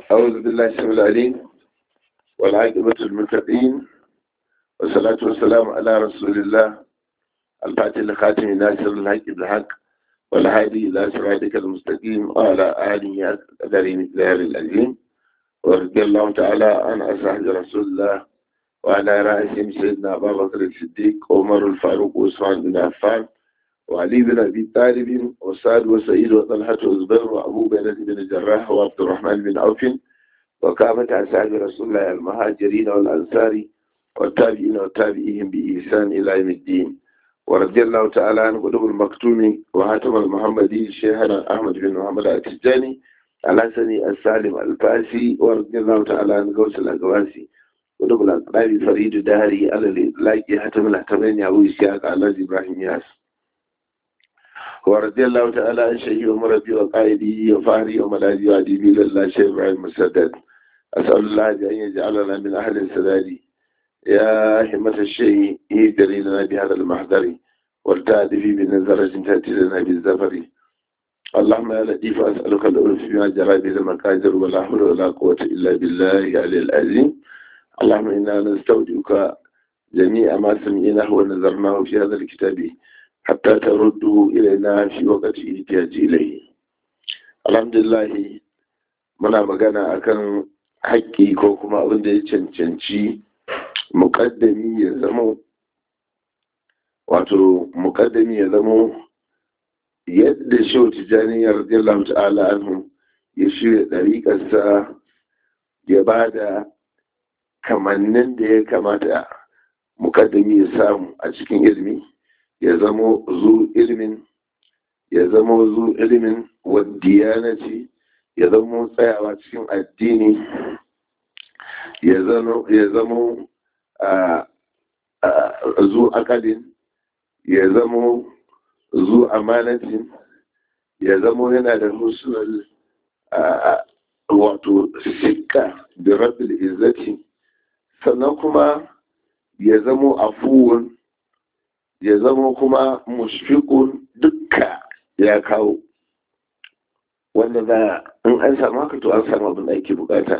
أعوذ بالله السميع العليم والعاقبة للمتقين والصلاة والسلام على رسول الله الفاتح لخاتم ناصر الحق بالحق والهادي إلى صراطك المستقيم وعلى آله قدر مثلها العظيم ورضي الله تعالى عن أصحاب رسول الله وعلى رأسهم سيدنا أبا بكر الصديق عمر الفاروق وعثمان بن عفان وعلي بن أبي طالب وسعد وسعيد وطلحة وزبير وأبو بكر بن الجراح وعبد الرحمن بن عوف وكافة أصحاب رسول الله المهاجرين والأنصار والتابعين والتابعين بإحسان إلى يوم الدين ورضي الله تعالى عن قلوب المكتوم وهاتم المحمدي شيخنا أحمد بن محمد التجاني الحسني السالم الفاسي ورضي الله تعالى عن غوث الأقواسي قلوب الأقراب فريد داري على اللاقي هاتم الأحتمين يا أبو إسحاق على إبراهيم ياس ورضي الله تعالى عن شيخي ومربي وقائدي وفهري وملاذي وأديبي لله شيخ إبراهيم مسدد أسأل الله أن يجعلنا من أهل السداد يا همة الشيء يجري لنا بهذا المحضر والتأدفي بنظرة تأتي لنا بالزفر اللهم يا لطيف أسألك الألف بما جرى به المقادر ولا حول ولا قوة إلا بالله العلي العظيم اللهم إنا نستودعك جميع ما سمعناه ونظرناه في هذا الكتاب حتى تردوا إلينا في وقت احتياج إليه الحمد لله muna magana akan haƙƙi ko kuma abin da ya cancanci muƙaddami ya zamo wato muƙaddami ya zamo yadda shehu tijjani ya radiyallahu ta'ala anhu ya shirya ɗariƙarsa ya ba da kamannin da ya kamata muƙaddami ya samu a cikin ilimi ya zamo zu ilimin ya zamo zu ilimin waddiyanati ya zamo tsayawa cikin addini ya zamo zu akalin ya zamo zu amanatin ya zamo yana da husnul wato sikka da rabbil izzati sannan kuma ya zamo afuwun ya zamo kuma mushfiqun dukka ya kawo wanda za in an samu haka to an samu abin da ake bukata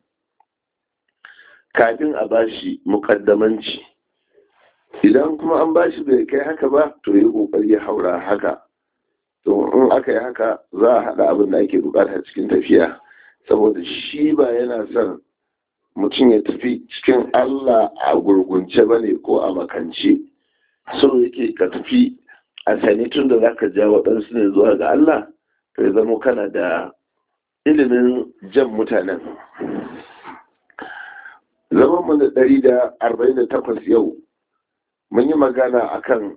kafin a bashi mukaddamanci idan kuma an bashi bai kai haka ba to yi kokari ya haura haka to in aka yi haka za a haɗa abin da ake bukata cikin tafiya saboda shi ba yana son mutum ya tafi cikin Allah a gurgunce ba ne ko a makance so yake ka tafi a sani tun da za ka ja waɗansu ne zuwa ga Allah to ya zama kana da ilimin jan mutanen zaman mu da ɗari da arba'in da takwas yau mun yi magana akan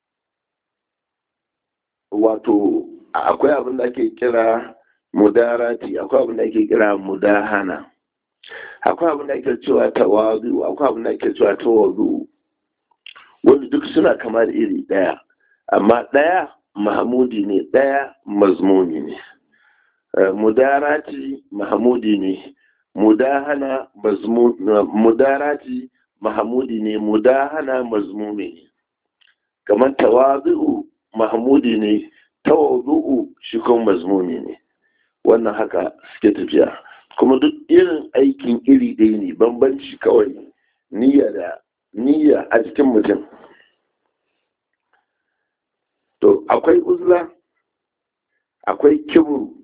wato akwai abin da ake kira mudarati akwai abin da ake kira mudahana akwai abin da ake cewa tawazu akwai abin da ake cewa tawazu wanda duk suna kama da iri ɗaya amma ɗaya mahamudi ne ɗaya mazmuni ne mudarati mahamudi ne mudahana mudarati mahamudi ne mudahana mazmumi ne kamar tawazu'u mahamudi ne tawazu'u shi kuma mazmumi ne wannan haka suke tafiya kuma duk irin aikin iri ɗaya ne bambanci kawai niyya da niyya a cikin mutum to akwai uzla akwai kibru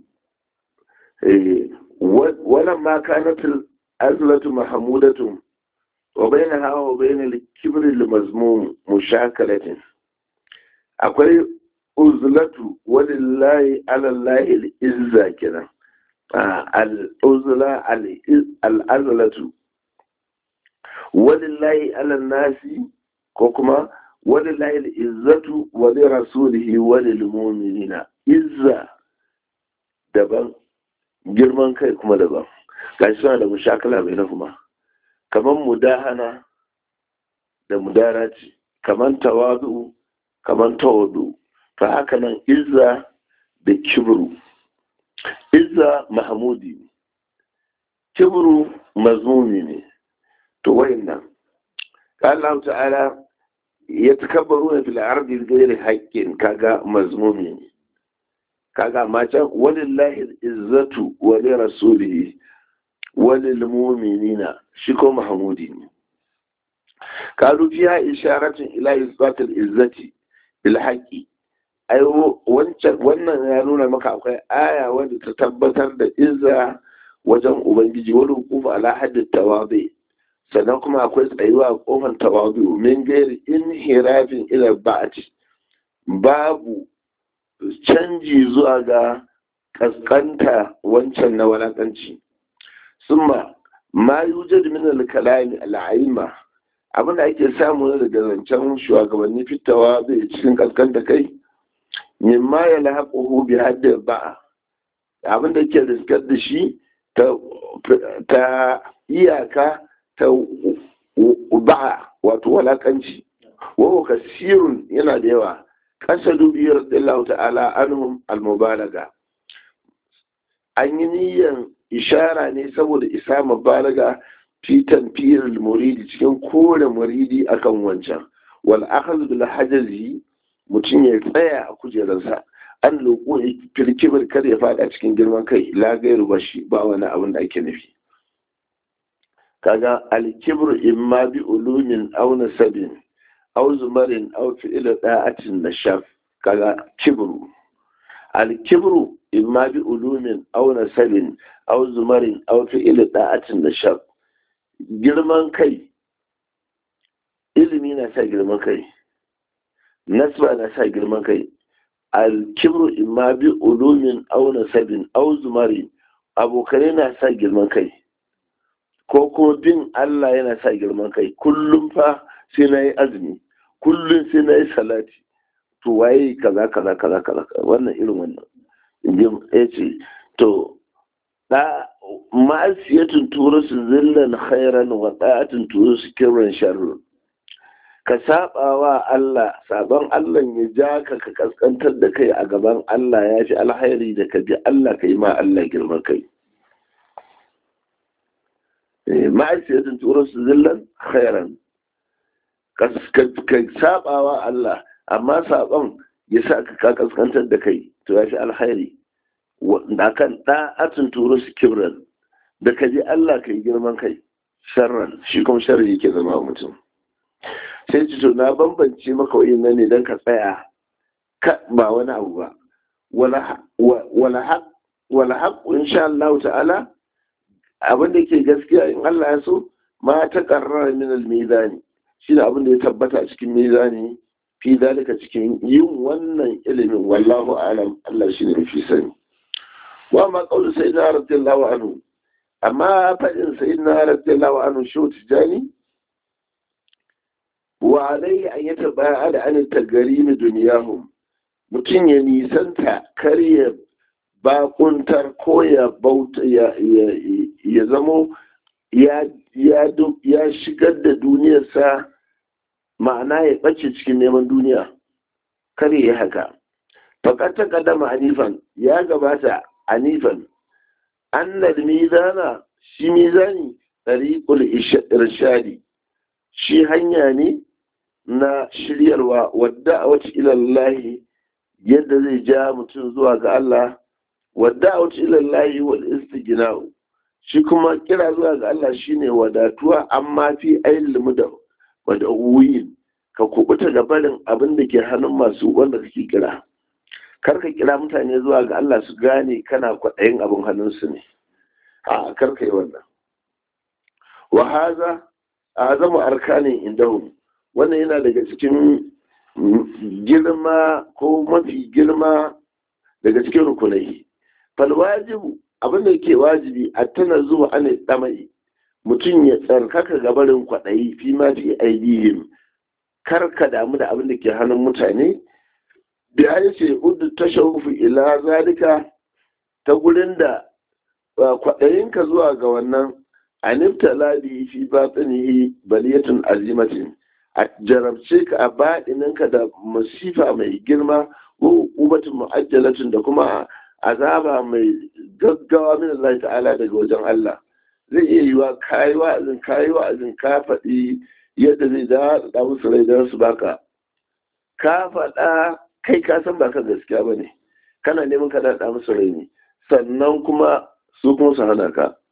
wannan ma kanatul azlatu mahmudatun wa bayna hawa wa bayna al-kibri al-mazmum mushakalatin akwai uzlatu walillahi ala allahi al-izza kenan al-uzla al-azlatu walillahi ala nasi ko kuma walillahi al-izzatu wa li rasulihi wa lil mu'minina izza daban girman kai kuma daban gashi suna da mushakala mai kuma kamar mudahana da mudarati kamar tawadu kamar tawadu fa haka nan izza da kibru izza mahmudi ne kibru mazmumi ne to wayannan Allah ta'ala ya takabbaru fil ardi ghairi haqqin kaga mazmumi ne kaga ma can walillahi izzatu wa li rasulihi walil mu'minina shi ko mahmudi ne kalu fiha isharatun ila isbatil izzati bil haqqi ai wancan wannan ya nuna maka akwai aya wanda ta tabbatar da izza wajen ubangiji wani hukufa ala haddin tawazi sannan kuma akwai tsayuwa a kofar tawazi min gairi inhirafin ila ba'ati babu canji zuwa ga kaskanta wancan na walakanci summa ma yujad min al-kalami al-aima abin da ake samu daga zancen shugabanni fitawa zai cikin kaskanta kai mimma ya lahaquhu bi haddin ba'a abin da ke riskar da shi ta iyaka ta ba'a wato walakanci wawo kasirun yana da yawa kasadu biyar radiyallahu ta'ala anhum almubalaga an yi niyyar ishara ne saboda isa mubalaga fitan firar muridi cikin kore muridi akan wancan wal akhadhu bil hajazi mutum ya tsaya a kujerarsa an loko ya firkibir kar ya fada cikin girman kai la gairu ba shi ba wani abin da ake nufi kaga alkibru imma bi ulumin aw nasabin aw zumarin aw fi'il da'atin nashaf kaga kibru alkibru imma bi ulumin aw nasabin aw zumarin aw fi'il da'atin nashaf girman kai ilimi na sa girman kai nasba na sa girman kai alkibru imma bi ulumin aw nasabin aw zumari abokanai na sa girman kai ko kuma bin Allah yana sa girman kai kullum fa sai na yi azumi kullum sai na yi salati to waye kaza kaza kaza kaza wannan irin wannan inji ya ce to da ma'asiyatun turusu zillan khairan wa da'atun turusu kirran sharrun ka saba wa Allah saban Allah ya ja ka ka kaskantar da kai a gaban Allah ya fi alhairi da ka bi Allah ka yi ma Allah girman kai ma'aikatan turo su zillan khairan ka saba wa Allah amma saban ya sa ka kaskantar da kai to ya fi alhairi da kan da'atun turo su kibran da ka ji Allah ka yi girman kai sharran shi kuma sharri yake zama mutum sai ci to na bambance maka wa'in nan ne don ka tsaya ba wani abu ba wala haƙu insha Allah ta'ala abin da ke gaskiya in Allah ya so ma ta ƙarrara min al-mizani shi da abin da ya tabbata a cikin mizani fi dalika cikin yin wannan ilimin wallahu alam Allah shi ne fi sani wa ma qawlu sayyidina radiyallahu anhu amma faɗin sayyidina radiyallahu anhu shi tijani wa alai an yi tabbaya da an tagarimi duniyahum mutum ya nisanta kar ya bakuntar ko ya bauta ya zamo ya shigar da duniyarsa ma'ana ya ɓace cikin neman duniya kar ya haka faƙar ta ƙaddama anifan ya gabata anifan annal mizana shi mizani ɗariƙul irshadi shi hanya ne na shiryarwa wadda a wace ilallahi yadda zai ja mutum zuwa ga Allah wadda a wace ilallahi wal istighna'u shi kuma kira zuwa ga Allah shine wadatuwa amma fi ilmu da wadawuyin ka kubuta da barin abin da ke hannun masu wanda kake kira kar ka kira mutane zuwa ga Allah su gane kana kwaɗayin abin hannunsu ne a kar ka yi wannan wa haza azamu arkanin indahum wannan yana daga cikin girma ko mafi girma daga cikin rukunai falwajibu abin da ke wajibi a tana zuwa ana damai mutum ya tsarkaka gabarin kwaɗayi fi ma fi aidihim kar ka damu da abin da ke hannun mutane da ya ce udu tashawufu ila zalika ta gurin da kwaɗayinka zuwa ga wannan anibta labi fi batsinihi baliyatun azimatin a jarabce ka a baɗininka da masifa mai girma ko ubatun mu'ajjalatun da kuma azaba mai gaggawa min Allah ta'ala daga wajen Allah zai iya yiwa kayi wa'azin kayi wa'azin ka faɗi yadda zai da musu rai don su baka ka faɗa kai ka san baka gaskiya ba ne kana neman ka daɗa musu rai ne sannan kuma su kuma su hana ka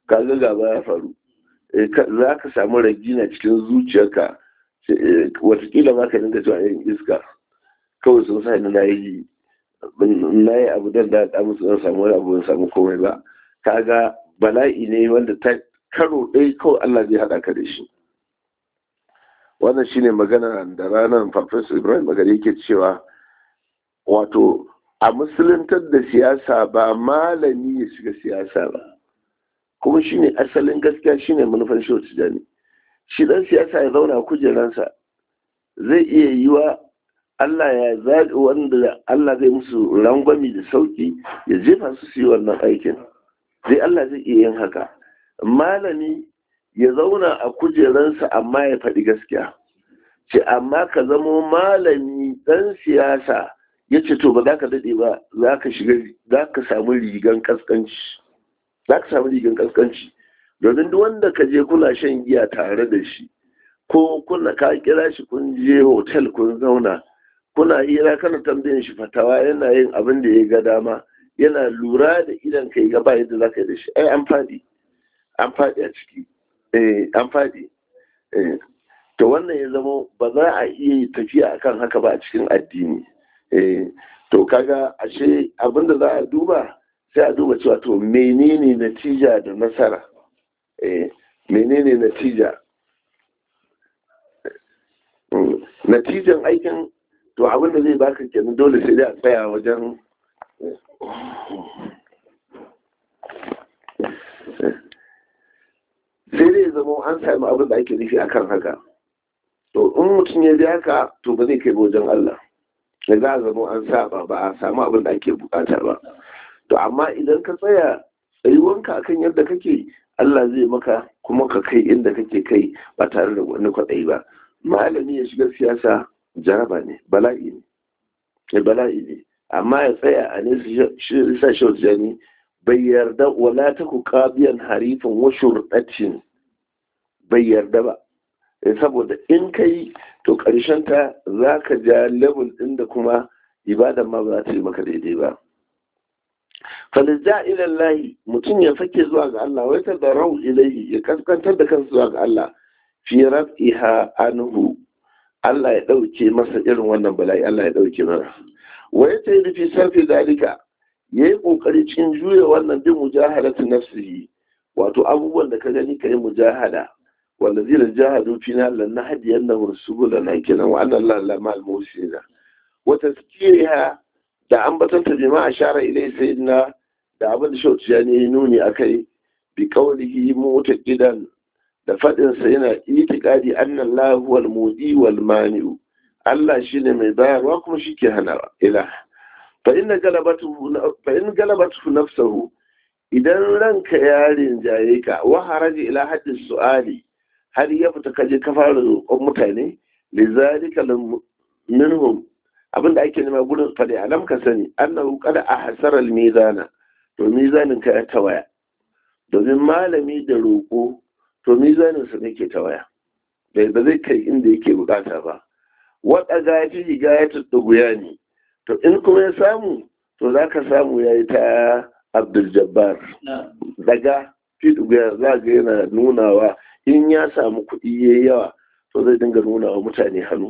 kaga gaba ya faru za ka samu ragina cikin zuciyarka watakila ma ka dinga cewa yin iska kawai sun sa ni na yi na yi abu don da da musu zan samu wani abu samu komai ba kaga bala'i ne wanda ta karo ɗaya kawai Allah zai haɗa ka da shi wannan shine magana da ranar Professor Ibrahim Magari yake cewa wato a musuluntar da siyasa ba malami ya shiga siyasa ba kuma shine asalin gaskiya shine manufan shi tijani shi dan siyasa ya zauna kujeransa zai iya yi wa Allah ya zaɓi wanda Allah zai musu rangwami da sauki ya jefa su su yi wannan aikin zai Allah zai iya yin haka malami ya zauna a kujeransa amma ya faɗi gaskiya ce amma ka zamo malami ɗan siyasa ya ce to ba za ka daɗe ba za ka shiga za ka samu rigan kaskanci za ka samu rigan kaskanci domin duk wanda ka je kuna shan giya tare da shi ko kuna ka kira shi kun je hotel kun zauna kuna hira kana tambayin shi fatawa yana yin abin da ya ga dama yana lura da idan kai ga ba yadda za ka yi da shi ai an faɗi an faɗi a ciki eh an faɗi eh to wannan ya zama ba za a iya tafiya akan haka ba a cikin addini eh to kaga ashe abin da za a duba sai a duba cewa to menene natija da nasara eh menene natija natijan aikin to abin da zai baka kenan dole sai dai a tsaya wajen sai dai zama an sami abin da ake nufi akan haka to in mutum ya ji haka to ba zai kai wajen Allah da za a zama an saba ba a samu abin da ake bukata ba to amma idan ka tsaya tsayuwanka akan yadda kake Allah zai maka kuma ka kai inda kake kai ba tare da wani kwaɗayi ba malami ya shiga siyasa jaraba ne bala'i ne bala'i ne amma ya tsaya a nesa sa shaujani bai yarda wala ta ku ƙabiyan harifin wa shurɗacin bai yarda ba saboda in ka yi to ta za ka ja level ɗin da kuma ibadan ma ba za ta yi maka daidai ba falija ilallahi mutum ya fake zuwa ga Allah wai ta da rau ilaihi ya kaskantar da kansa zuwa ga Allah fi rab'iha anhu Allah ya ɗauke masa irin wannan bala'i Allah ya ɗauke mana wa ya tayi fi sarfi zalika yayi kokari cikin juya wannan bin mujahadatu nafsihi wato abubuwan da ka gani kai mujahada والذين جاهدوا فينا لنهدينهم سبلنا كنا وأن الله لما الموسينا وتذكيرها da ambatanta jama'a shara ilai sayyidina da abin da shautu ya ne nuni a kai bi kaulihi mutaqidan da fadin sa yana itiqadi anna Allah huwal mudi wal mani'u Allah shine mai bayarwa kuma shike hanawa ila fa inna galabatu fa in galabatu nafsuhu idan ranka ya rinjaye ka wa haraji ila haddi su'ali har ya fita kaje ka fara roƙon mutane lizalika minhum abin da ake nema gudun faɗi alam ka sani annahu kada a hasarar mizana to mizanin ka ya tawaya domin malami da roƙo to mizanin sa ne ke tawaya bai ba zai kai inda yake bukata ba wada gafi gayatul duguya ne to in kuma ya samu to za ka samu ya yi ta abdul jabbar daga fi duguya za ga yana nunawa in ya samu kuɗi ya yawa to zai dinga nuna wa mutane hannu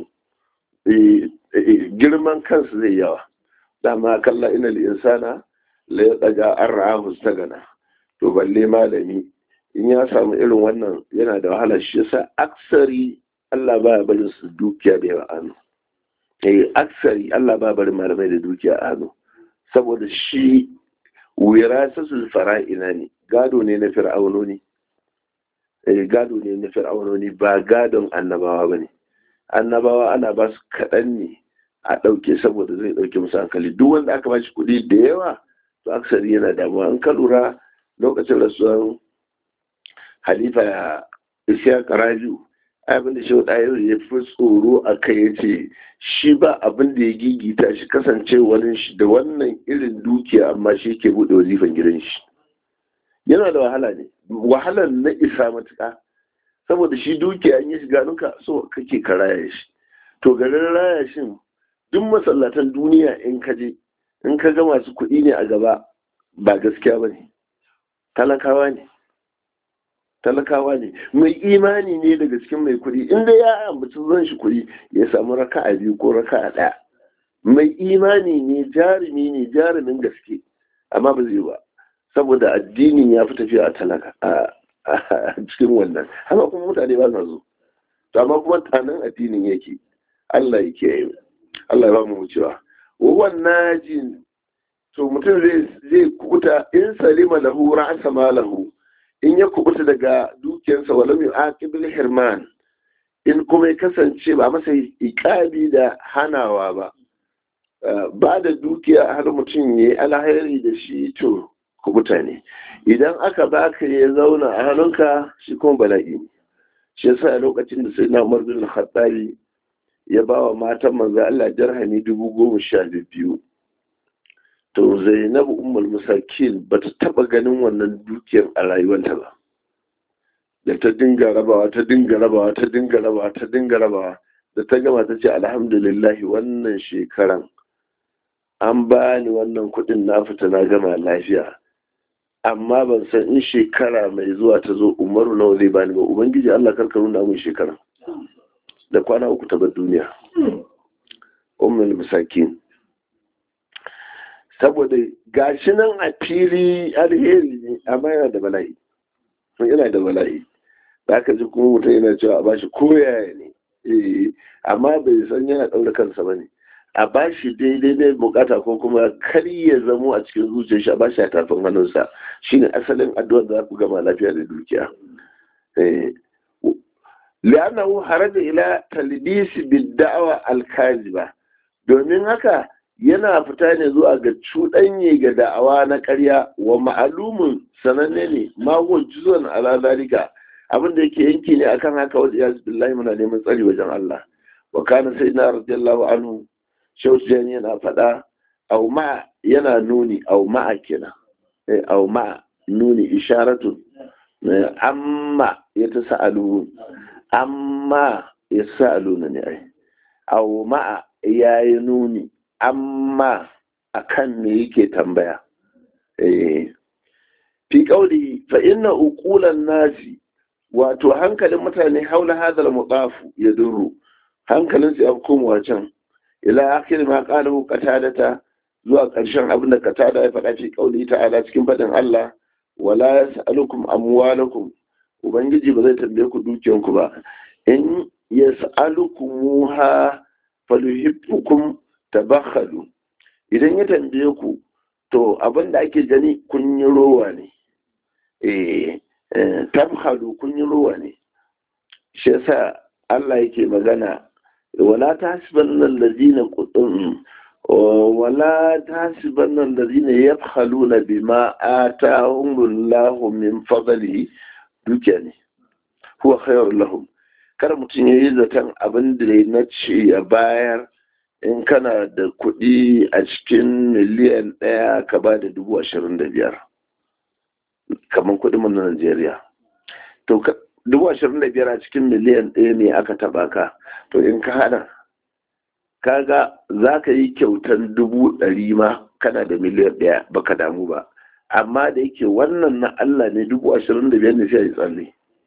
girman kansu zai yawa dama kalla ina insana la ya daga an ra'ahu gana. to balle malami in ya samu irin wannan yana da wahala shi yasa aksari Allah baya barin su dukiya da yawa hannu eh aksari Allah baya barin malamai da dukiya a hannu saboda shi wirasatul fara'ina ne gado ne na fir'aunoni eh gado ne na fir'aunoni ba gadon annabawa bane annabawa ana ba su kaɗan ne a ɗauke saboda zai ɗauke musu hankali duk wanda aka ba shi kuɗi da yawa to aksari yana damuwa an ka lura lokacin rasuwan halifa isiya karaju abin da shehu ɗayar ya fi tsoro a kai ya ce shi ba abin da ya gigita shi kasancewar shi da wannan irin dukiya amma shi ke buɗe wazifan gidan shi yana da wahala ne wahalar na isa matuƙa saboda shi dukiya an yi shiga nuka so kake ka raya shi to garin raya shi duk masallatan duniya in ka je in ka ga masu kuɗi ne a gaba ba gaskiya ba ne talakawa ne talakawa ne mai imani ne daga cikin mai kuɗi inda ya ambaci zan shi kuɗi ya samu raka'a biyu ko raka'a ɗaya mai imani ne jarumi ne jarumin gaske amma ba zai ba saboda addinin ya fi tafiya a talaka a cikin wannan haka kuma mutane ba sa zo to amma kuma tanan addinin yake Allah yake yi Allah ya ba mu wucewa wannan jin to mutum zai kubuta in salima lahu ra'sa malahu in ya kubuta daga dukiyarsa wa lam yu'aqibil hirman in kuma ya kasance ba masa iqabi da hanawa ba ba da dukiya har mutum ya yi alhairi da shi to kubuta ne idan aka baka ya zauna a hannunka shi kuma bala'i shi yasa a lokacin da sai na umar bin khattabi ya ba wa matan manzo Allah dirhami dubu goma sha biyu to zainabu ummul musakin ba ta taba ganin wannan dukiyar a rayuwarta ba da ta dinga rabawa ta dinga rabawa ta dinga rabawa ta dinga rabawa da ta gama ta ce alhamdulillah wannan shekaran an ba ni wannan kudin na fita na gama lafiya amma ban san in shekara mai zuwa ta zo umaru nawa zai bani ba ubangiji Allah karka nuna mun shekara da kwana uku ta bar duniya ummul musakin saboda gashi nan a fili alheri ne amma yana da bala'i yana da bala'i da aka ji kuma mutum yana cewa a bashi koyaya ne amma bai san yana ɗaura kansa ba ne a bashi daidai ne bukata ko kuma kar ya zamo a cikin zuciyar shi a bashi a tafin hannunsa shine asalin addu'ar da za ku gama lafiya da dukiya li'annahu haraja ila talbisi bid-da'wa al-kaziba domin haka yana fita ne zuwa ga cuɗanye ga da'awa na ƙarya wa ma'alumin sananne ne ma huwa juzun ala zalika abin da yake yanki ne akan haka wa iyaz billahi muna neman tsari wajen Allah wa kana sayyidina radiyallahu anhu shaujan yana faɗa au ma yana nuni au ma'a kenan eh au ma nuni isharatun amma ya ta sa'alu amma ya sa'alu ne ai au ma'a yayi nuni amma akan me yake tambaya eh fi kauli fa inna uqulan nasi wato hankalin mutane haula hadal mudafu ya duru hankalin su ya koma can ila akhir ma qalahu qatadata zuwa ƙarshen abin da qatada ya faɗa fi kauli ta'ala cikin faɗin Allah wala yas'alukum amwalakum ubangiji ba zai tambaye ku dukiyanku ba in yas'alukumuha faluhibbukum tabakhalu idan ya tambaye ku to abin da ake gani kun yi rowa ne eh tabkhalu kun yi rowa ne shi yasa Allah yake magana wala tahsibanna allazina qutun wala tahsibanna allazina yabkhaluna bima atahumullahu min fadlihi dukiya ne huwa khairul lahum kar mutum yayi zaton abin da na ce ya bayar in kana da kuɗi a cikin miliyan ɗaya ka ba da dubu ashirin da biyar kamar kuɗin mu na Najeriya to dubu ashirin da biyar a cikin miliyan ɗaya ne aka taɓa ka to in ka hana kaga za ka yi kyautan dubu ɗari ma kana da miliyan ɗaya baka damu ba amma da yake wannan na Allah ne dubu ashirin da biyar ne sai a yi tsalle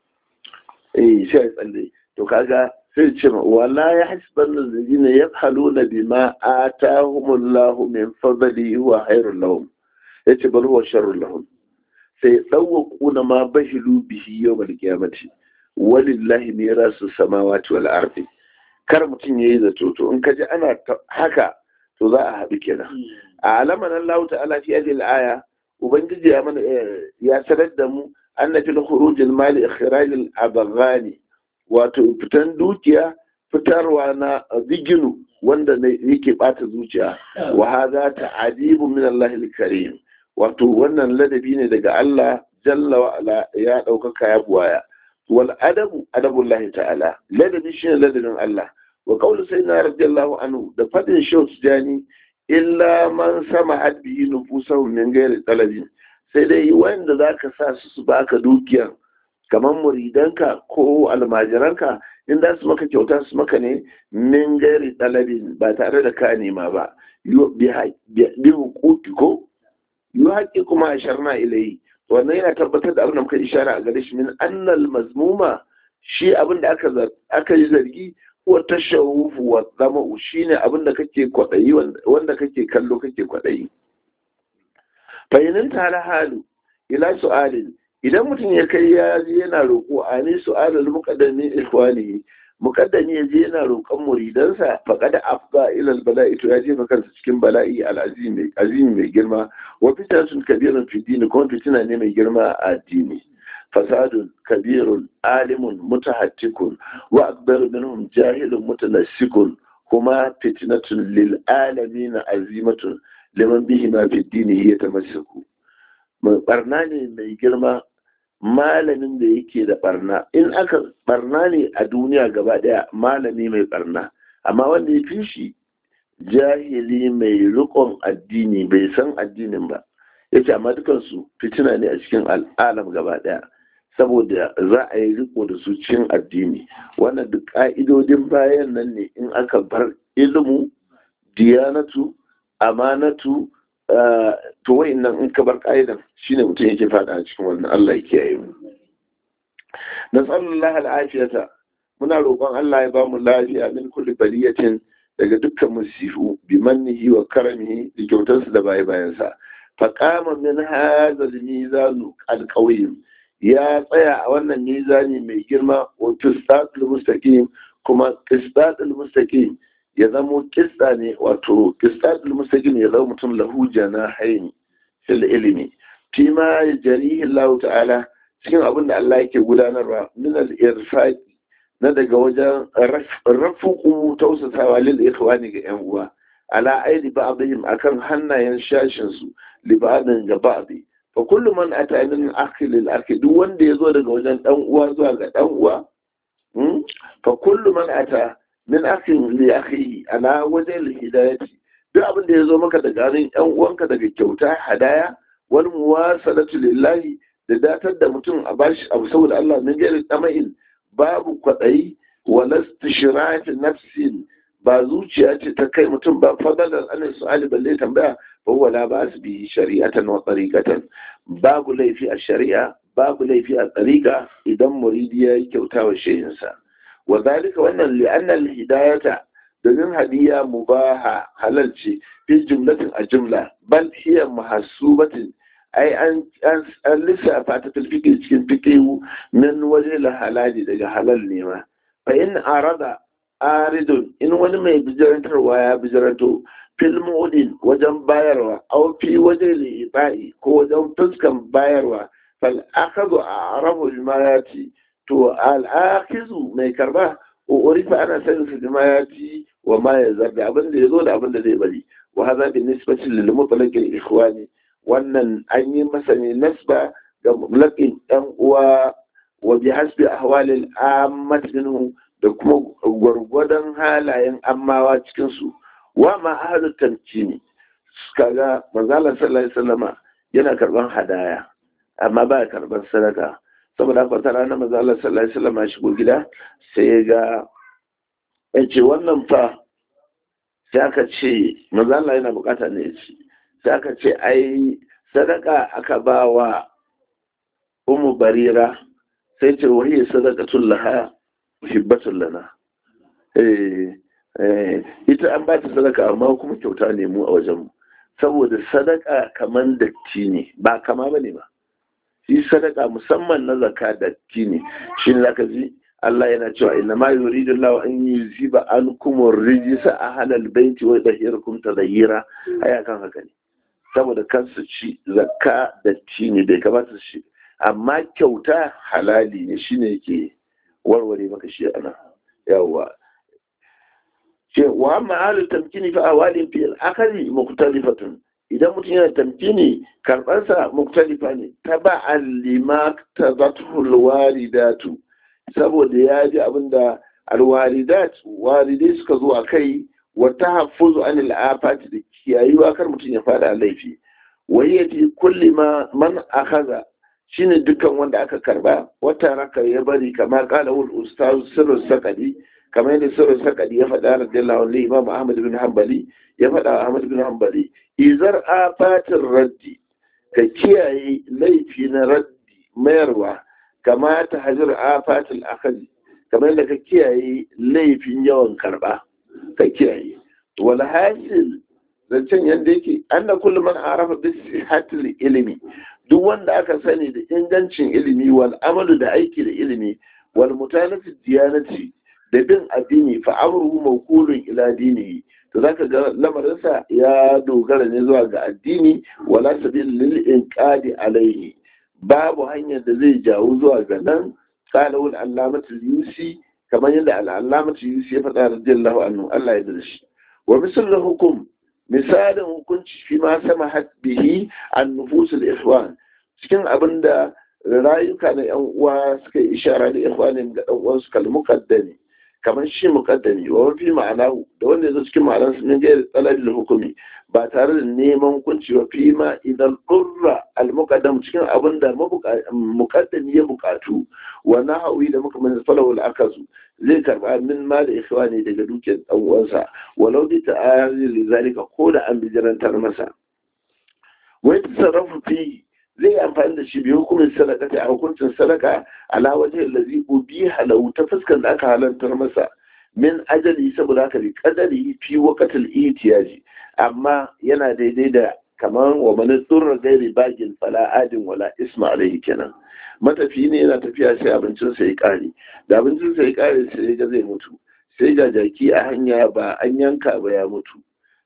eh sai a yi tsalle to kaga sai ce ma wala ya hasban allazina yafhaluna bima atahumullahu min fadli huwa khairul lahum yace bal huwa sharrul lahum sai dawquna ma bahilu bihi yawmal qiyamati walillahi mirasu samawati wal ardi kar mutum yayi zato to in kaji ana haka to za a haɗu kenan a alaman Allah ta'ala fi hadhihi al-aya ubangiji ya mana ya sanar da mu annabi al-khuruj al-mali ikhraj al-abghani wato fitan dukiya fitarwa na ziginu wanda yake bata zuciya wa hadha ta'adibu min Allah al-karim wato wannan ladabi ne daga Allah jalla wa ala ya daukaka ya buwaya wal adabu adabullahi ta'ala ladabi shine ladabin Allah wa qawlu sayyidina radiyallahu anhu da fadin shaw tijani illa man sama hadbihi nufusahum min ghairi talabin sai dai wanda zaka sa su su baka dukiyar kamar muridanka ko almajiranka in za su maka kyauta su maka ne min gairi ɗalabin ba tare da ka nema ba bi hukuki ko yi haƙi kuma a sharna ilayi wannan yana tabbatar da abin da muka ishara a gare shi min annal mazmuma shi abin da aka aka yi zargi ko tashawufu wa zama'u shine abin da kake kwadayi wanda kake kallo kake kwadayi fahimta ta halu ila su'alin idan mutum ya kai ya je yana roƙo a ne su'alul muqaddami ikhwanihi muqaddami ya je yana roƙon muridansa faqad afga ila bala'i to ya je kansa cikin bala'i al-azim mai azim mai girma wa fitatun kabirun fi dini kuma fitina ne mai girma a addini fasadun kabirun alimun mutahattikun wa akbaru minhum jahilun mutanassikun kuma fitnatun lil alamin azimatun liman bihi ma fi dini ya tamassaku barna ne mai girma malamin da yake da barna in aka barna ne a duniya gaba daya malami mai barna amma wanda ya fi shi jahili mai rikon addini bai san addinin ba yace amma dukansu fitina ne a cikin al'alam gaba daya saboda za a yi riko da su cikin addini wannan duk ka'idodin bayan nan ne in aka bar ilimu diyanatu amanatu to nan in ka bar ka'idan shine mutum yake fada a cikin wannan Allah ya kiyaye mu nasallallahu al'afiyata muna roƙon Allah ya ba mu lafiya min kulli baliyatin daga dukkan musifu bi mannihi wa karamihi da kyautarsa da bayi bayansa fa qama min hadha al-mizan al-qawim ya tsaya a wannan mizani mai girma wa qistatul mustaqim kuma qistatul mustaqim ya zamo kista ne wato qistatul mustaqim ya zama mutum lahu janahayn fil ilmi fi ma jarihi Allah ta'ala cikin abin da Allah yake gudanarwa min al-irfaq na daga wajen rafuku tausasawa lil ikhwani ga yan uwa ala aidi ba'dihim akan hannayen shashin su li ba'din ga ba'di fa kullu man ata min akhi lil akhi duk wanda yazo daga wajen dan uwa zuwa ga dan uwa fa kullu man ata min akhi li akhi ala wajhi hidayati duk abin da yazo maka daga garin yan uwanka daga kyauta hadaya wal muwasalatu lillahi da datar da mutum a bashi abu saboda Allah min gairin tsama'in babu kwaɗayi wala istishrafi nafsin ba zuciya ce ta kai mutum ba fadalan an su'ali balle tambaya ba wala ba su bi shari'atan wa tariqatan babu laifi a shari'a babu laifi a tariqa idan muridi ya yi kyauta wa shehinsa wa zalika wannan li'anna al-hidayata domin hadiya mubaha halal ce fi jumlatin a jumla bal hiya muhassubatin ai an lissafa ta filfikir cikin fikihu min waje la halali daga halal ne ma fa in arada aridun in wani mai bijirantarwa ya bijiranto fil mu'din wajen bayarwa aw fi waje li ibai ko wajen fuskan bayarwa fal akhadhu a'rafu limayati to al akhizu mai karba urifa ana sanin su limayati wa ma yazar da abin da yazo da abin da zai bari wa hadha bi nisbati lil mutlaq al ikhwani wannan an yi masa ne nasba ga mulakin ɗan uwa wa bi hasbi ahwalil ammat minhu da kuma gwargwadon halayen ammawa cikin su wa ma ahlu tamkini kaga manzalan sallallahu alaihi wasallama yana karban hadaya amma ba karban sadaka saboda haka wata rana manzalan sallallahu alaihi wasallama shigo gida sai ya ga ya ce wannan fa sai aka ce manzalan yana bukata ne ya ce sai aka ce ai sadaka aka ba wa umu barira sai ce wahiyar sadakatun laha hibbatun lana ita an ba ta sadaka amma kuma kyauta ne mu a wajenmu saboda sadaka kaman datti ne ba kama ba ne ba shi sadaka musamman na zaka datti ne shi ne zaka ji Allah yana cewa inna ma yuridu Allah an yuziba ankum ar-rijsa ahlal baiti wa yudhhirukum tadhhira aya kan haka ne saboda kansu ci zakka da ci ne bai kamata su amma kyauta halali ne shine yake warware maka shi ana yawa ce wa amma halu tamkini fa awalin fi al-akhri mukhtalifatun idan mutum yana tamkini karbansa mukhtalifa ne taba al-lima tazatul walidatu saboda ya ji abinda al-walidat walidai suka zo a kai wata hafuzu an al'afati da kiyayuwa kar mutum ya fada laifi wayyati kulli ma man akhadha shine dukkan wanda aka karba wata raka ya bari kamar kala wal ustaz sirrul sakadi kamar yadda sirrul sakadi ya faɗa radiyallahu anhu imam ahmad bin hanbali ya faɗa ahmad bin hanbali izar afatir raddi ka kiyaye laifi na raddi mayarwa kama ta hajar afatul akhali kamar da ka kiyaye laifin yawan karba ka kiyaye wal hasil zancen yadda yake anna kullum man arafa bi sihatil ilimi duk wanda aka sani da ingancin ilimi wal amalu da aiki da ilimi wal mutanafi diyanati da bin addini fa amruhu mawkulun ila dinihi to zaka ga lamarinsa ya dogara ne zuwa ga addini wala sabil lil inqadi alaihi babu hanyar da zai jawo zuwa ga nan qala wal allamatu yusi kamar yadda al allamatu yusi ya faɗa radiyallahu anhu Allah ya dace wa misal hukum misalin hukunci fi ma sama bihi an nufusul ikhwan cikin abin da rayuka na yan uwa suka yi ishara da ikhwanin ga dan uwansu kal muqaddami kamar shi muqaddami wa fi ma'ana da wanda yazo cikin ma'anar su min gairi talabil hukumi ba tare da neman hukunci wa fi ma idan qurra al muqaddam cikin abin da muqaddami ya bukatu wa nahawi da muka mun falawul akazu zai karba min ma da ikhwani daga dukiyar dan uwansa walau bi ta'ali zalika ko da an bijirantar masa wai tasarrafu fi zai amfani da shi bi hukumin sadaka a hukuncin sadaka ala wajen lazi ubi halau ta fuskar da aka halartar masa min ajali saboda haka bi kadari fi waqatil ihtiyaji amma yana daidai da kamar wa man tsurra gairi bagin fala adin wala isma alaihi kenan matafi ne yana tafiya sai abincin sa ya kare da abincin sa ya kare sai ga zai mutu sai ga jaki a hanya ba an yanka ba ya mutu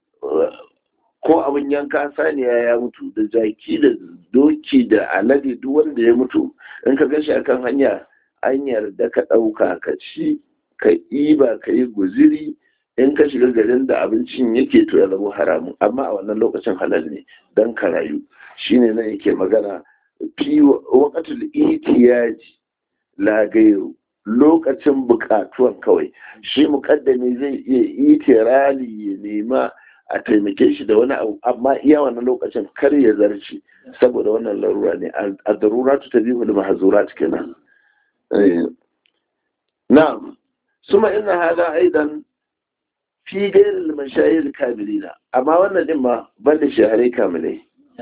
ko abin yanka saniya ya mutu da jaki da doki da alade duk wanda ya mutu in ka gashi akan hanya hanyar da ka ɗauka ka ci ka ɗiba ka yi guziri in ka shiga garin da abincin yake to ya zama haramun amma a wannan lokacin halal ne don ka rayu shine nan yake magana fi waqatul ihtiyaji la gairu lokacin bukatuwan kawai shi mukaddami zai iya itirali ya nema a taimake shi da wani abu amma iya wannan lokacin kar ya zarce saboda wannan larura ne a darura ta biyu da mahazurat kenan na'am suma inna hada aidan fi gairil mashayil kamilina amma wannan din ma ban da shaharai kamilai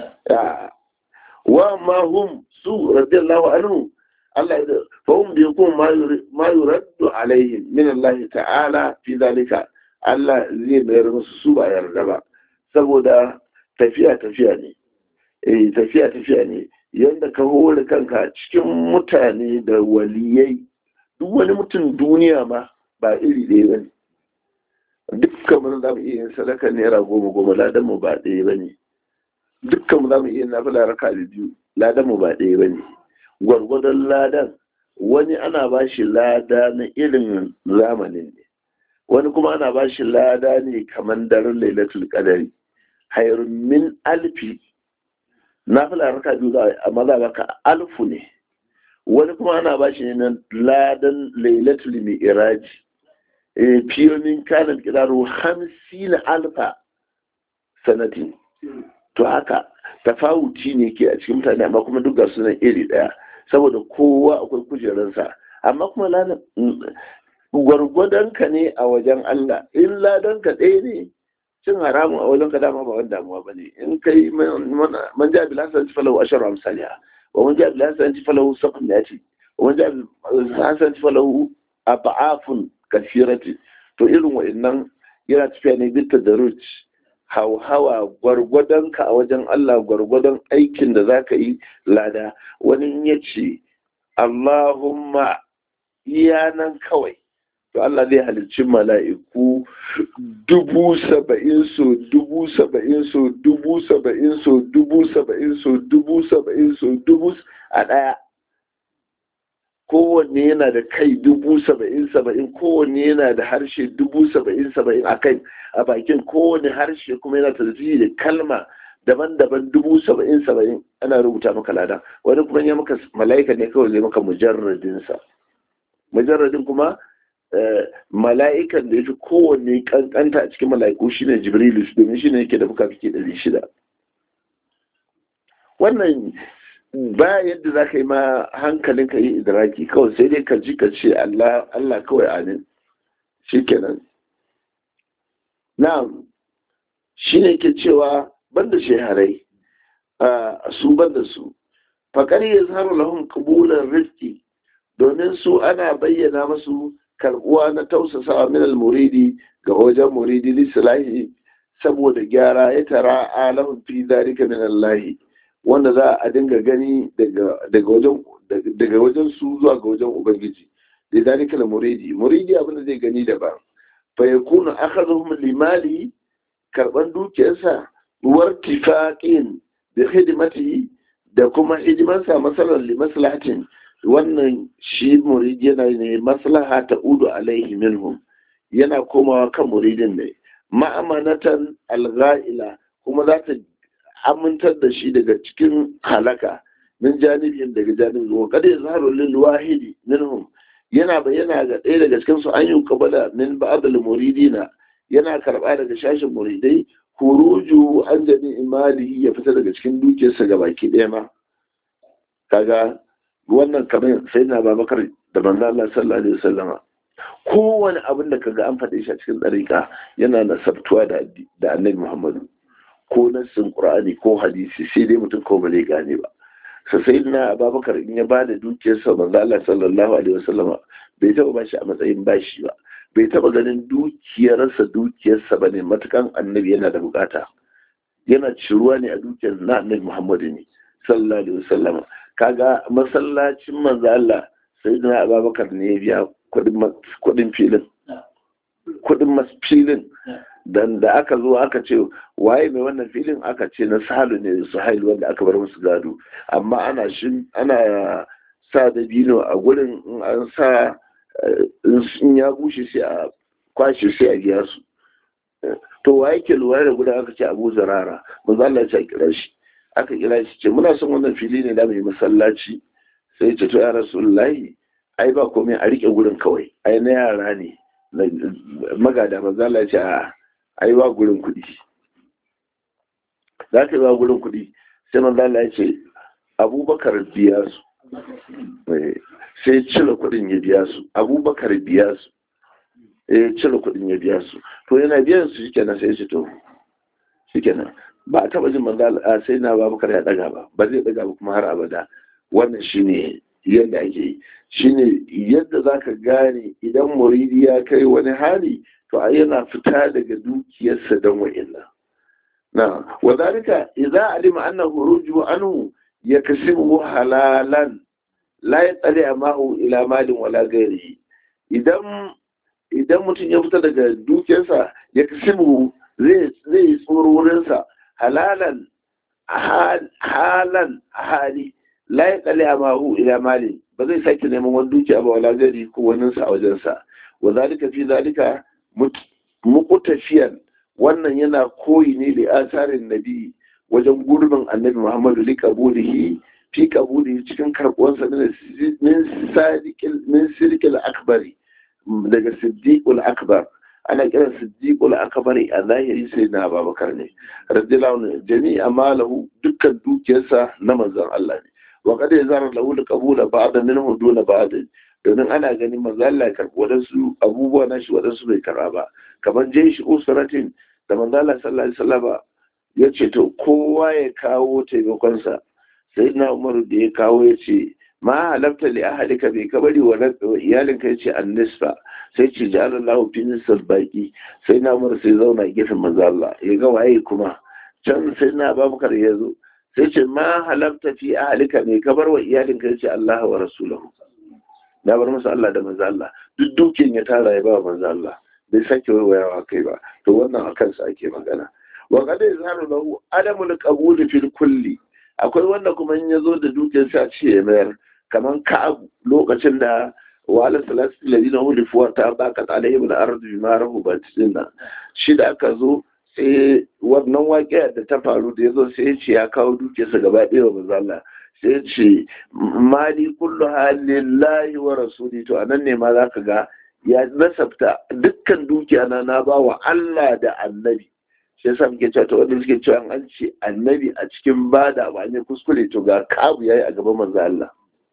wa ma hum su radiyallahu anhu Allah ya fa hum bi yakum ma yuraddu alaihim min Allah ta'ala fi zalika Allah zai mayar musu su ba yarda ba saboda tafiya tafiya ne eh tafiya tafiya ne yanda ka hore kanka cikin mutane da waliyai duk wani mutum duniya ma ba iri ɗaya ba ne dukkan mu za mu iya yin sadaka naira goma goma ladan mu ba ɗaya ba ne dukkan mu za mu iya nafila raka da biyu ladan mu ba ɗaya ba ne gwargwadon ladan wani ana ba shi lada na irin zamanin ne wani kuma ana ba shi lada ne kamar daren lailatul qadari hayrun min alfi nafila raka biyu za amma za baka alfu ne wani kuma ana ba shi ne na ladan lailatul mi'raji fiye min kanan kiraru hamsin alfa sanatin to haka tafawuci ne ke a cikin mutane amma kuma duk ga sunan iri daya saboda kowa akwai kujerarsa amma kuma ladan gwargwadonka ne a wajen Allah in ladanka ɗaya ne cin haramun a wajen ka dama ba wani damuwa ba ne in kai man ja bila san ci falahu asharu amsaliya wa man ja bila san ci falahu sab'in yati wa man ja bila san ci falahu ab'afun kasirati to irin wa'annan yana tafiya ne bitta da ruc hauhawa gwargwadon ka a wajen Allah gwargwadon aikin da za ka yi lada wani ya ce Allahumma iya nan kawai to Allah zai halicci mala'iku dubu saba'in so dubu saba'in so dubu saba'in so dubu saba'in so dubu saba'in so dubu a ɗaya kowanne yana da kai dubu saba'in saba'in kowanne yana da harshe dubu saba'in saba'in a kai a bakin kowanne harshe kuma yana tasiri da kalma daban-daban dubu saba'in saba'in ana rubuta maka lada wani kuma ya maka mala'ika ne kawai zai maka mujarradinsa mujarradin kuma mala'ikan da ya fi kowanne kankanta a cikin mala'iku shine jibrilu domin shine yake da muka fike ɗari shida wannan ba yadda za ka yi ma hankalin ka yi idraki kawai sai dai ka ji ka ce Allah kawai amin shi kenan na'am shi ne ke cewa banda sheharai su ban da su faƙar ya zaharu lahun ƙabulan rifki domin su ana bayyana masu karɓuwa na tausasawa minal muridi ga wajen muridi lissilahi saboda gyara ya tara alahun fi zalika min Allah wanda za a dinga gani daga wajen daga wajen su zuwa ga wajen ubangiji da zalika da muridi muridi abin da zai gani daban fa yakunu akhadhuhum limali karban dukiyarsa wartifaqin bi khidmatihi da kuma hidimarsa masalan li maslahatin wannan shi muridi yana ne maslaha ta udu alaihi minhum yana komawa kan muridin ne ma'amanatan alga'ila kuma za ta amintar da shi daga cikin halaka min janibin daga janibin wa kada yazharu lil wahidi minhum yana bayyana ga ɗaya daga cikin su an yi kabala min ba'd al muridina yana karba daga shashin muridai huruju an jami imalihi ya fita daga cikin dukiyarsa ga baki ɗaya ma kaga wannan kamar sai na babakar da manzo Allah sallallahu alaihi wasallama kowane abin da kaga an faɗe shi a cikin ɗariƙa yana nasabtuwa da annabi muhammadu ko nassin qur'ani ko hadisi sai dai mutum ko ba zai gane ba sa sai na ababakar in ya bada dukiyarsa manzo Allah sallallahu alaihi wasallama bai taɓa bashi a matsayin bashi ba bai taɓa ganin dukiyarsa dukiyarsa ba ne matukan annabi yana da bukata yana ciruwa ne a dukiyar na annabi muhammadu ne sallallahu alaihi wasallama kaga masallacin manzo Allah sayyidina ababakar ne ya biya kudin filin kudin filin dan da aka zo aka ce waye mai wannan filin aka ce na sahalu ne su hailu wanda aka bar musu gado amma ana shin ana sa da bino a gurin in an sa in ya bushe sai a kwashe sai a biya su to waye ke lura da gudan aka ce abu zarara manzo Allah ya kira shi aka kira shi ce muna son wannan fili ne da mai masallaci sai ce to ya rasulullahi ai ba komai a rike gurin kawai ai na yara ne magada manzo Allah ya ce a ai ba gurin kuɗi za ka yi ba gurin kuɗi sai manzo Allah ya ce abubakar biya su sai cire kuɗin ya biya su abubakar biya su eh cire kuɗin ya biya su to yana biyan su shikenan sai shi to shikenan ba a taɓa jin manzo Allah sai na babakar ya daga ba ba zai daga ba kuma har abada wannan shine yadda ake yi shine yadda za ka gane idan muridi ya kai wani hali to a yana fita daga dukiyarsa don wa'illa na wadalika idza alima anna huruju anhu yakasibu halalan la yatsali amahu ila malin wala ghairihi idan idan mutum ya fita daga dukiyarsa ya kasibu zai zai tsororinsa halalan halan hali la ya kalli a mahu ila mali ba zai sake neman wani dukiya ba wala gari ko wani sa a wajensa wa zalika fi zalika muqtafiyan wannan yana koyi ne da asarin nabi wajen gurbin annabi muhammadu li qabulihi fi qabulihi cikin karbuwansa min sadiqil min sirqil akbari daga siddiqul akbar ana kiran siddiqul akbari a zahiri sai na babakar ne radiyallahu anhu jami'a malahu dukkan dukiyarsa na manzon Allah ne wa kada ya zara lahu da kabula ba da min hudu na ba da domin ana ganin manzo Allah ya karbi wadansu abubuwa na shi wadansu bai karba ba kamar je shi usratin da manzo Allah sallallahu alaihi wasallam ya ce to kowa ya kawo taimakon sa sayyidina Umar da ya kawo ya ce ma halafta li ahlika bai kabari wa iyalin ka yace annisfa sai ce ja'ala Allahu fi nisal baqi sai na Umar sai zauna gefen manzo Allah ya ga waye kuma can sai na Abubakar ya zo sai ce ma halamta fi ahalika ne ka bar wa iyalinka ya ce Allah wa rasulahu na bar masa Allah da manzo Allah duk dukin ya tara ya ba manzo Allah bai sake waiwayawa kai ba to wannan a kansa ake magana wa qad yazharu lahu adamul qabul fil kulli akwai wanda kuma in yazo da dukiyar sa ce ya mayar kaman ka'ab lokacin da wa ala salatu ladina hulifu wa ta baqat alaihim al-ardu bima rahubat dinna shi da aka zo sai wannan waƙiyar da ta faru da ya zo sai ya ce ya kawo dukiyarsa gaba ɗaya wa mazala sai ya ce mali kullu halillahi wa rasuli to anan ne ma za ka ga ya nasabta dukkan dukiya na na ba wa Allah da annabi shi yasa muke cewa to wanda suke cewa an ce annabi a cikin bada ba ne kuskure to ga kabu yayi a gaban manzo Allah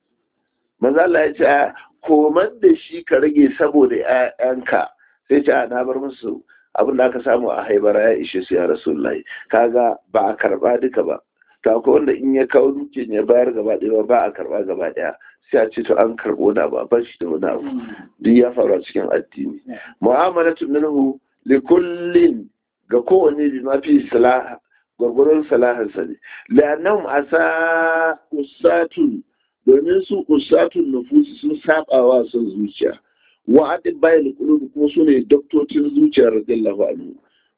manzo Allah ya ce koman da shi ka rage saboda ƴaƴanka sai ce na bar musu abin da aka samu a haibara ya ishe su ya rasulullahi kaga ba a karba duka ba to akwai wanda in ya kawo dukiyar ya bayar gaba ɗaya ba a karɓa gaba ɗaya sai a ce to an karɓo wani abu a bar shi da wani abu duk ya faru a cikin addini mu'amalatu minhu li kullin ga kowanne bi ma fi salaha gwargwaron salahansa ne la'annahum asa usatun domin su usatun nufusi sun sabawa son zuciya wa adin bayan kulubi kuma su ne doktocin zuciyar radiyallahu anhu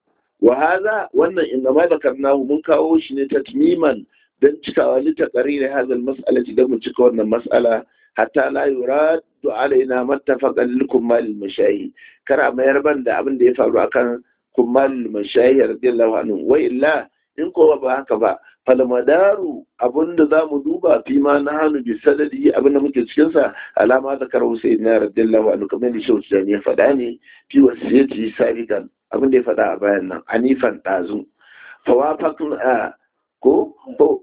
wa haza wannan inda ma zakarnahu mun kawo shi ne tatmiman don cikawa lita qarina hadha al-mas'alati da mu cika wannan mas'ala hatta la yuraddu alaina mattafaqan likum mal al-mashayi kar a mayar ban da abin da ya faru akan kummal mashayi radiyallahu anhu wa illa in ko ba haka ba falmadaru abinda za mu duba fi ma na hannu bi sanadi abinda muke cikin sa alama da karo sai na radiyallahu anhu kamar da shautu da ya faɗa ne fi wasiyati sabiqan abinda ya faɗa a bayan nan anifan dazu fawafaqun a ko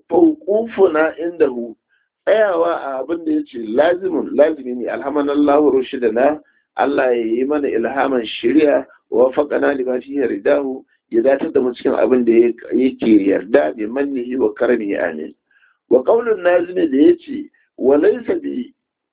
fawqufuna indahu tsayawa a abinda yace lazimun lazimi ne alhamanallahu rushidana Allah ya yi mana ilhaman shari'a wa faqana lima fihi ridahu ya datar da mu cikin abin da yake yarda bi mannihi wa karami amin wa qaulun nazimi da yace walaysa bi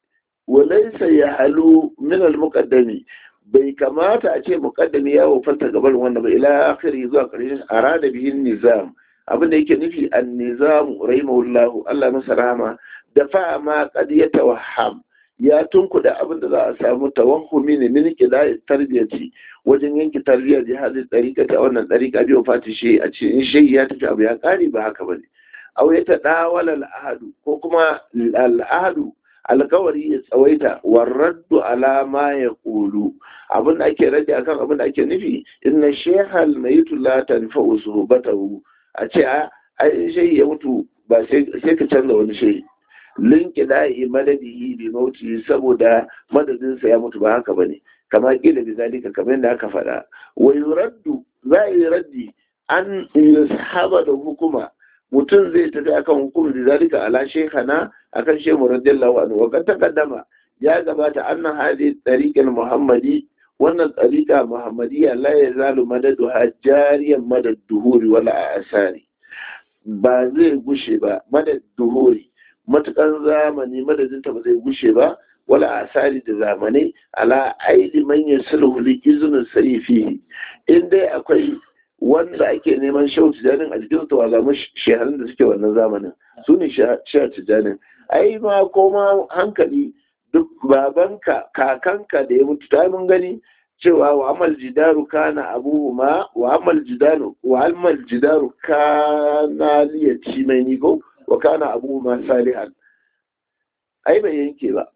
walaysa yahalu min al muqaddami bai kamata a ce muqaddami ya wafanta gaban wanda ba ila akhiri zuwa karshen arada bihin nizam abin da yake nufi an nizam rahimahullahu Allah masa rahama da fa ma qad yatawahham ya tunkuda abin da za a samu tawahumi ne min kida tarbiyati wajen yanke tarbiyya da hadin dariƙa ta wannan dariƙa biyu fati shi a ce in shi ya tafi abu ya ƙari ba haka bane aw ya ta dawala al-ahadu ko kuma al-ahadu alkawari ya tsawaita warraddu ala ma ya ƙulu abin da ake rage akan abin da ake nufi inna shehal mayitu la tanfa'u suhbatahu a ce a ai shehi ya mutu ba sai ka canza wani shehi linki da'i madadihi bi mauti saboda madadinsa ya mutu ba haka bane kama kila bi zalika kamar da aka faɗa wa yuraddu za a yi raddi an yashaba da hukuma mutum zai tafi akan hukumar da zalika ala shekana akan shehu radiyallahu anhu wa kan takaddama ya gabata annan hadi tariqal muhammadi wannan tariqa muhammadiyya la yazalu madadu hajjariyan madad duhuri wala asari ba zai gushe ba madad duhuri matukan zamani madadinta ba zai gushe ba wala asari da zamanai ala aidi manyan sulhu li izinin sarifi in dai akwai wanda ake neman shehu tijanin a jikin to alamu shekarun da suke wannan zamanin su ne shehu tijanin ai ma koma hankali duk babanka kakanka da ya mutu ta mun gani cewa wa amal jidaru kana abuhu ma wa amal jidaru wa amal jidaru kana liyaci mai nigo wa kana abuhu ma salihan ai bai yanke ba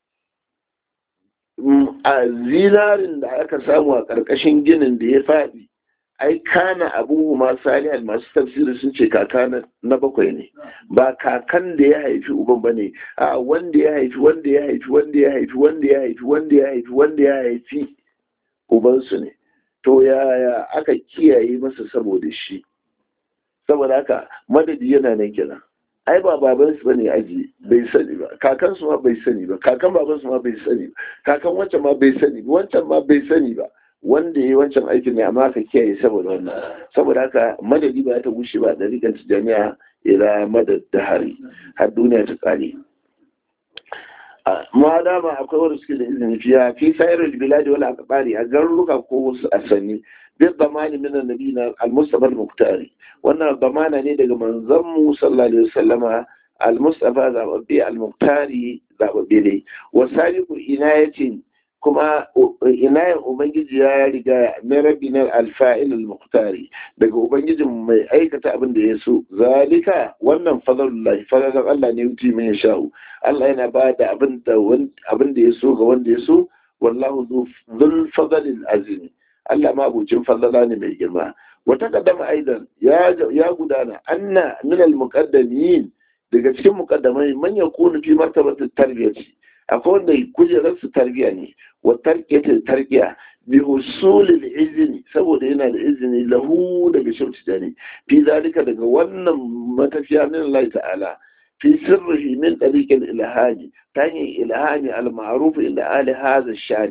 a zinarin da aka samu a ƙarƙashin ginin da ya faɗi ai kana abubu ma salihan masu tafsiri sun ce kaka na bakwai ne ba kakan da ya haifi uban ba ne a wanda ya haifi wanda ya haifi wanda ya haifi wanda ya haifi wanda ya haifi wanda ya haifi ubansu ne to yaya aka kiyaye masa saboda shi saboda haka madadi yana nan kenan ai ba baban su bane aji bai sani ba kakan su ma bai sani ba kakan baban su ma bai sani ba kakan wancan ma bai sani ba wancan ma bai sani ba wanda ya yi wancan aikin ne amma ka kiyaye saboda wannan saboda haka madadi ba ta gushe ba da rigar jami'a ila madad dahari har duniya ta tsare ma dama akwai wanda suke da izini fiya fi sayar biladi wala akbari a garuruka ko wasu asani bi zamani min annabi na al-mustafa al-muqtari wannan zamana ne daga manzon mu sallallahu alaihi wasallama al-mustafa zababbi al-muqtari zababbi ne wa sabiqu inayatin kuma inayin ubangiji ya riga na rabbi na alfa'il al-muqtari daga ubangijin mai aikata abin da ya so zalika wannan fadlullahi fadlan Allah ne yuti mai sha'u Allah yana ba da abin da abin da ya so ga wanda ya so wallahu dhul fadlil azim Allah ma abucin fadlala ne mai girma wata kaddama aidan ya ya gudana anna min al-muqaddamin daga cikin muqaddamai man yakunu fi martabatit tarbiyati akwai wanda kujerar su tarbiya ne wa tarkiyata tarbiya bi husulil izini saboda yana da izini lahu daga shirci da ne fi zalika daga wannan matafiya min Allah ta'ala fi sirrihi min tariqil ilhaji ta hanyar ilhami al-ma'ruf ila ali hadha shani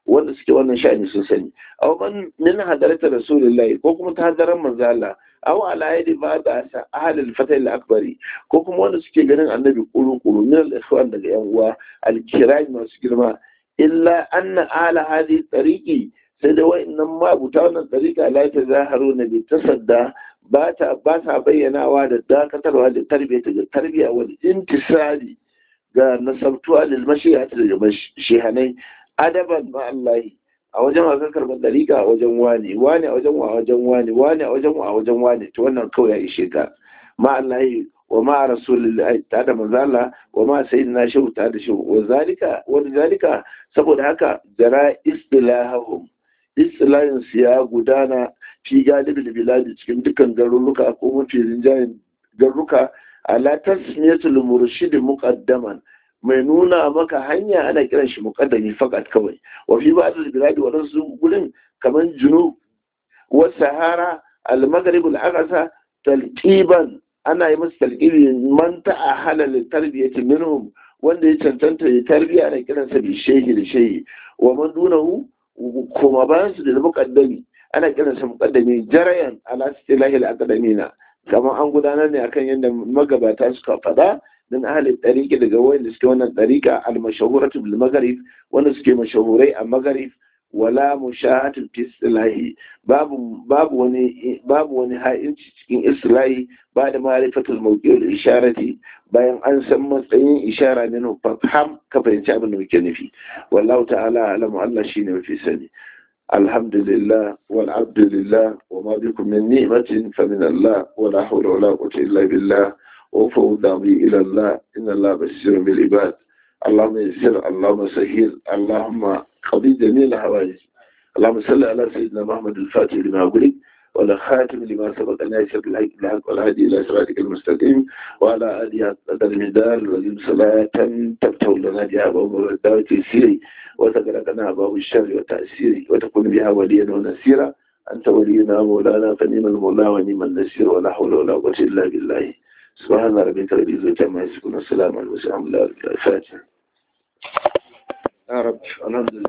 wanda suke wannan sha'ani sun sani aw man min hadarata rasulullahi ko kuma ta hadaran manzo Allah aw ala yadi ba da ahli al-fatah al-akbari ko kuma wanda suke ganin annabi kuru kuru min al-ikhwan daga yan uwa al-kiram masu girma illa anna ala hadhihi tariqi sai da wa'annan mabuta wannan tariqa la tazaharu na bi tasadda ba ta ba sa bayyanawa da dakatarwa da tarbiyya da tarbiyya wal intisari ga nasabtuwa lil mashiyati daga shehanai adaban ma Allah a wajen wasan karɓar dariƙa a wajen wani wani a wajen wa a wajen wani wani a wajen wa a wajen wani to wannan kawai ya ishe ka ma Allah wa ma rasulillahi ta da manzo Allah wa ma sayyidina shehu ta da shehu wa zalika wa zalika saboda haka jara istilahum istilahin su ya gudana fi galibin biladi cikin dukkan garuruka ko mafi rinjayen garuruka ala tasmiyatul murshid muqaddaman mai nuna maka hanya ana kiran shi muqaddami fakat kawai wa fi ba'd biladi wa rasu gurin kaman junub wa sahara al maghrib al aqsa talqiban ana yi musu talqibi man ta'ahala lil tarbiyati minhum wanda ya cancanta ya tarbiya ana kiransa bi shehi da shehi wa man dunahu kuma bayan su da muqaddami ana kiransa muqaddami jarayan ala istilahil aqdamina kamar an gudanar ne akan yadda magabata suka faɗa dan ahli tariqi daga wanda suke wannan tariqa al mashhuratu bil maghrib wanda suke mashahurai a maghrib wala mushahatu fi istilahi babu babu wani babu wani ha'inci cikin istilahi ba da ma'rifatul mawqi'ul isharati bayan an san matsayin ishara ne no faham ka fahimci abin da muke nufi wallahu ta'ala alamu Allah shine mafi sani alhamdulillah wal abdulillah wa ma bikum min ni'matin fa min Allah wa la hawla wa la quwwata illa billah wa fawda bi ila Allah inna Allah basirun bil ibad اللهم يسر اللهم سهيل اللهم قضي جميع الحوائج اللهم صل على سيدنا محمد الفاتح لما أغلق ولا خاتم لما سبق أن يشهد الحق الحق والهدي إلى صراطك المستقيم وعلى آله قدر المدار الذي صلاة تفتح لنا بها أبواب الدعوة السيري وتقرأنا أبواب الشر والتأثير وتكون بها وليا ونسيرا أنت ولينا مولانا فنعم المولى ونعم النسير ولا حول ولا قوة إلا بالله سبحان ربك رب العزة عما يصفون السلام على المرسلين الحمد لله رب العالمين يا رب الحمد لله